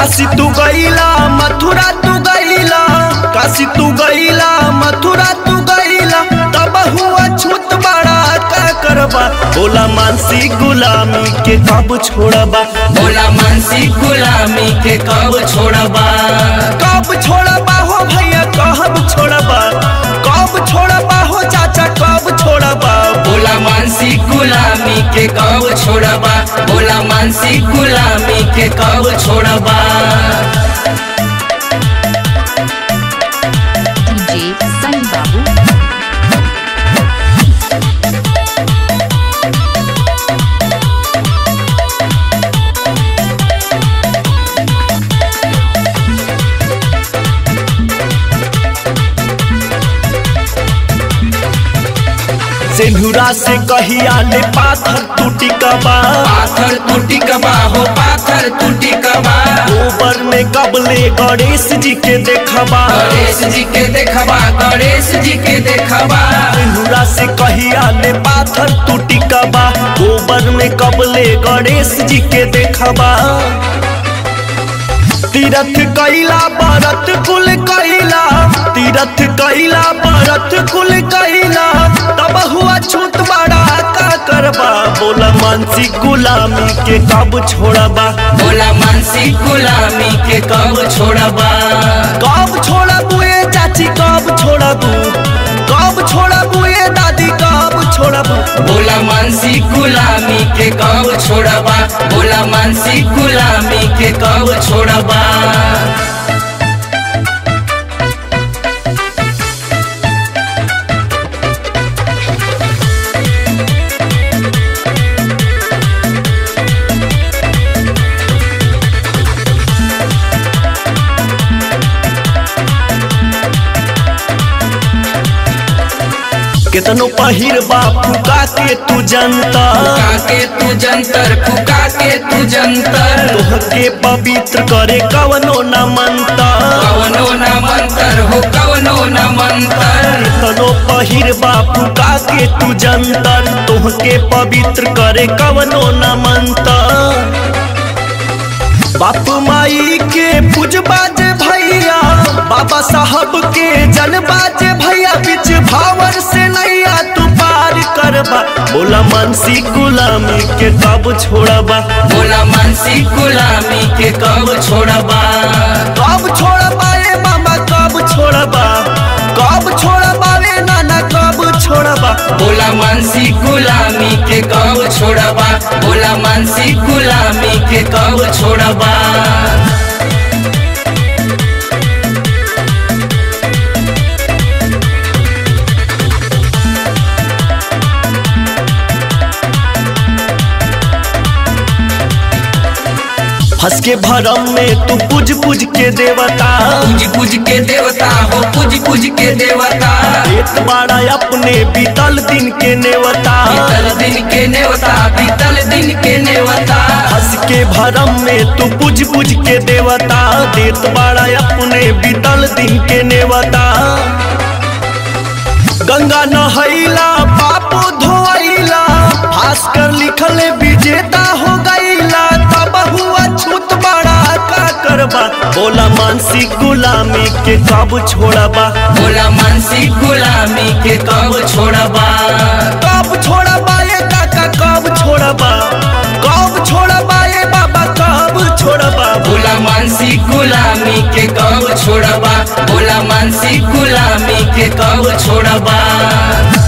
काशी तू गईला मथुरा तू गईला काशी तू गईला मथुरा तू गईला तब हुआ छूत बड़ा का करबा बोला मानसी गुलामी के कब छोड़बा बोला मानसी गुलामी के कब छोड़बा कब छोड़बा हो भैया कब छोड़बा कब छोड़बा हो चाचा कब छोड़बा बोला मानसी गुलामी के कब छोड़बा बोला मानसी गुलामी के कब छोड़बा DJ Sunny Babu. सिंधुरा से कहिया ले पाथर टूटी कबा पाथर टूटी कबा हो पाथर टूटी कबा गोबर में कबले गणेश जी के देखबा गणेश जी के देखबा गणेश जी के देखबा सिंधुरा से कहिया ले पाथर टूटी कबा गोबर में कबले गणेश जी के देखबा तीरथ कैला बरत कुल कैला तीरथ कैला बरत कुल कैला तब हुआ छूत बड़ा का करबा बोला मानसी गुलामी के कब छोड़बा बोला मानसी गुलामी के कब छोड़बा कब छोड़बू ए चाची कब छोड़बू कब छोड़बू ए दादी कब छोड़बू बोला मानसी गुलामी के कब छोड़बा बोला मानसी गुलामी के कब छोड़बा केतनो पहिर फुका के तू जनता फुका के तू जंतर फुका के तू जंतर तोहके पवित्र करे कवनो न मनता कवनो न मंतर हो कवनो न मंतर केतनो पहिर फुका के तू जंतर तोहके पवित्र करे कवनो न मनता बाप माई के पूजबाज भैया बाबा साहब के जनबाज भैया बीच भावर से नैया तू पार करबा बोला मानसी गुलामी के कब छोड़बा बोला मानसी गुलामी के कब छोड़बा कब छोड़बा ए मामा कब छोड़बा कब छोड़बा रे नाना कब छोड़बा बोला मानसी गुलामी के कब छोड़बा बोला मानसी गुलामी के कब छोड़बा हंस के भरम में तू पूज पूज के देवता पूज पूज के देवता हो पूज पूज के देवता एक बाड़ा अपने बीतल दिन के नेवता बीतल दिन के नेवता बीतल दिन के नेवता हंस के भरम में तू पूज पूज के देवता देत बाड़ा अपने बीतल दिन के नेवता गंगा नहैला पाप धोइला भास्कर लिखल विजेता हो गईला तब हुआ छूत बड़ा का करबा बोला मानसी गुलामी के कब छोड़बा बोला मानसी गुलामी के कब छोड़बा कब छोड़बा ये काका कब छोड़बा कब छोड़बा ये बाबा कब छोड़बा बोला मानसी गुलामी के कब छोड़बा बोला मानसी गुलामी के कब छोड़बा